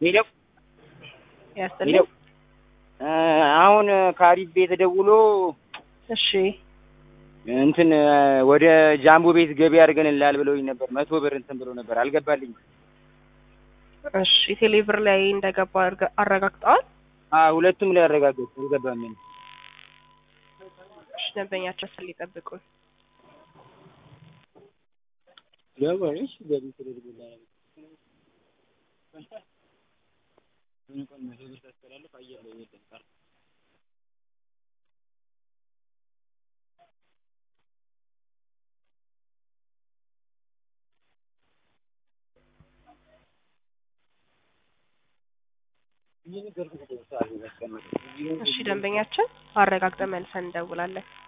ሄለው ያስጥልኝ። ሄለው አሁን ከአሪፍ ቤት ደውሎ እሺ እንትን ወደ ጃምቦ ቤት ገቢ አድርገንልሃል ብለውኝ ነበር። መቶ ብር እንትን ብሎ ነበር አልገባልኝም። እሺ ቴሌብር ላይ እንደገባ አርገ- አረጋግጠዋል። አዎ ሁለቱም ላይ አረጋገጥ አልገባም። እሺ ደንበኛቸው ስል ይጠብቁን። ገባሽ ገቢ ተደርጎልሃል። እንኳን መቶ ብር ታስተላልፍ አየር ላይ የለም ቀረ። እሺ ደንበኛችን አረጋግጠን መልሰን እንደውላለን።